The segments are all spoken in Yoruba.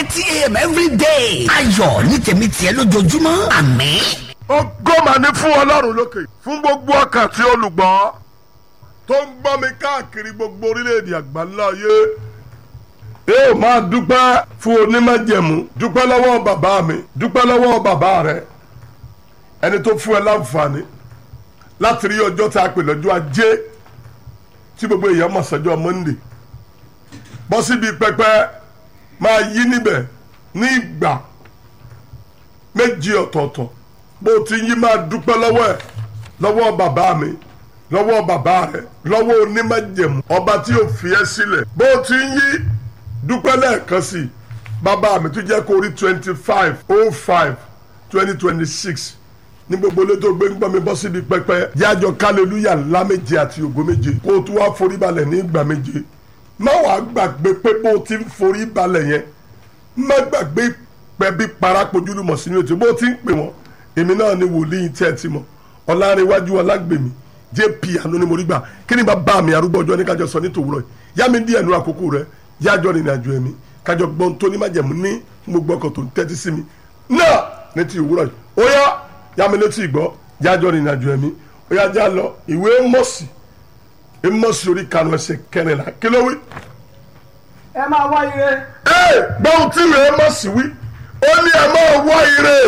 thirty a.m. every day. ayọ̀ ní tèmi tiẹ̀ lójoojúmọ́ àmín. ògo mà ní fún ọlọ́run lókè fún gbogbo ọkàn tí olùgbọ́ tó ń gbọ́ mi káàkiri gbogbo orílẹ̀-èdè àgbáńlá ayé ẹ ò máa dúpẹ́ fún onímọ̀jẹ̀mú dúpẹ́ lọ́wọ́ bàbá mi dúpẹ́ lọ́wọ́ bàbá rẹ ẹni tó fún ẹ láǹfààní láti rí ọjọ́ tá a pè lọ́jọ́ ajé tí gbogbo èèyàn mọ̀ sọ́jọ́ monde bọ́ síbi pẹpẹ máa yí níbẹ̀ ní ìgbà méjì ọ̀tọ̀ọ̀tọ̀ bó ti yí máa dúpẹ́ lọ́wọ́ ẹ̀ lọ́wọ́ bàbá mi lọ́wọ́ bàbá rẹ̀ lọ́wọ́ onímọ̀jẹ̀mú ọba tí ò fi ẹ́ sílẹ̀ bó ti yí dúpẹ́ lẹ́ẹ̀kan sí i bàbá mi tó jẹ́ kó rí twenty five oh five twenty twenty six ní gbogbo ilé tó gbé ń gbọ́ mi bọ́ síbi pẹpẹ yájọ kálẹ́lúyà ńlá méje àti ògo méje kó o tún wá forí balẹ̀ ní ìgbà méje má wàá gbàgbé pé bó o ti ń forí balẹ̀ yẹn má gbàgbé pẹ̀bí parapojúlùmọ̀ sínú ètò bó o ti ń pè wọ́n èmi náà ni wòlíì tí ẹ ti mọ̀ ọ̀làrẹ̀wájú ọ̀làgbèmí jp àánú ni mo rí gbà kí ni bá bá mi arúgbó ọjọ́ ní kájọ sọ ní tòwúrọ̀ yìí yá mi díẹ̀ nu àkókò rẹ yájọ́ rìnrìn àjò ẹ̀mí kájọ gbọ́n tó ní májẹ̀mú ní gbogbo ọkọ̀ tó ń tẹ́tí sí mi náà ní ti òwúrọ̀ yìí ó yá yá mi létí ìgbọ́ yájọ́ rìnrìn àjò ẹ̀mí ó yá já lọ ìwé mọ̀sí mọ̀sí orí kanu ẹsẹ̀ kẹrìnlá kí ló wí. ẹ máa wá ire. ee gbọ́n tí ìwé mọ̀sí wí ó ní ẹ máa wá ire.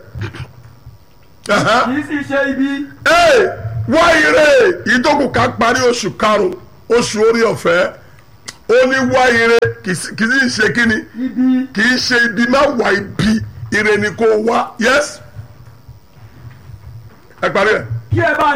kì í sì ṣe ibi. ee wá ire ìdókòó ká parí oṣù karùn-ún oṣù orí ọ̀fẹ́ ó ní wá ire kì í sì ṣe kíni ibi. kì í ṣe ibi má wá ibi ire ni kò wá yes ẹ parí ẹ. kí ẹ bá